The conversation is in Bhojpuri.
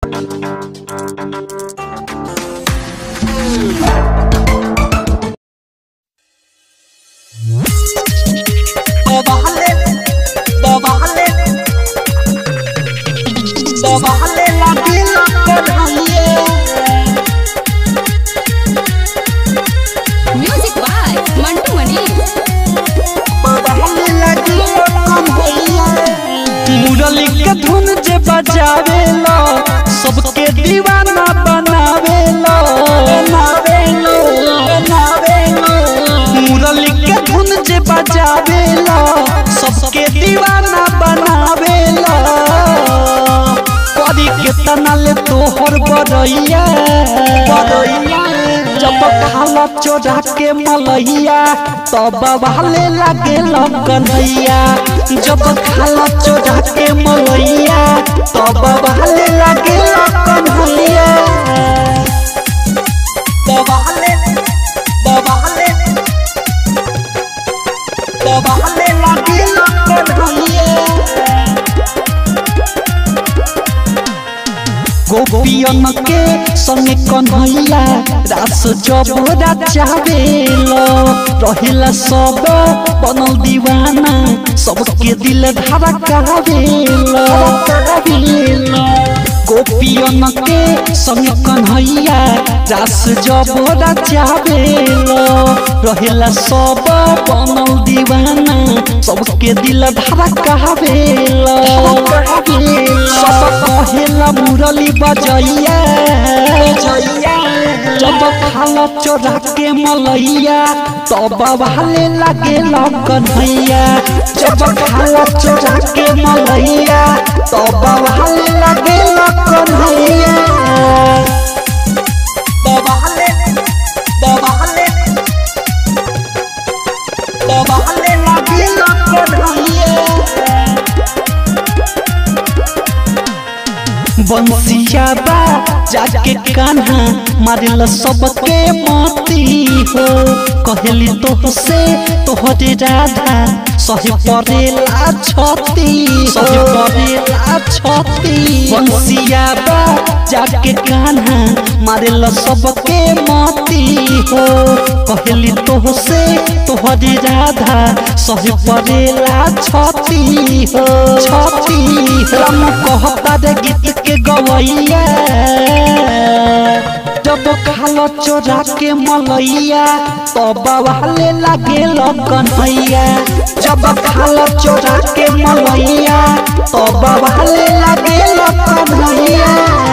Bobale, bobale, bobale la pila Kanhaiya music by Mantu Mani बबले लगी कन्हैया मुरली के धुन जे बजावेलो सबके दीवाना बनावेलो बनावेलो बनावेलो मुरली के धुन जे बजावेलो सबके दीवाना बनावेलो करी के तनल तोहर बरैया बरैया जब खाला चोरा के मलैया तब भाले लागे कन्हैया जब खाला चोरा के मलैया तब भाले लागे कन्हैया दबाले दबाले दबाले लागे कन्हैया गोपियन के संगे कन्हैया रास जबरा चावेलो रहिला सब बनल दीवाना सबके दिल धारा कावेलो गोपियन के संगे कन्हैया रास जबरा चावेलो रहिला सब बनल दीवाना सबके दिल धारा कावेलो सब कहेला मुरली बजैया जब खाला चोरा के मलैया तब भाले लागे कन्हैया जब खाला चोरा के मलैया तब भाले लागे कन्हैया दबाले दबाले दबाले लागे कन्हैया बंसिया बा जाके कान्हा मारिल सबके मती हो कहली तोह से तोहरे राधा सहे परेला छती सहे परेला छती बंसिया बा जाके कान्हा मारिल सबके मती हो कहली तोह से तोहरे राधा सहे परेला छती हो छती राम कहता रे गीत के गवैया जब खालो चोरा के मलैया तब वाले लागे कन्हैया जब खालो चोरा के मलैया तब वाले लागे कन्हैया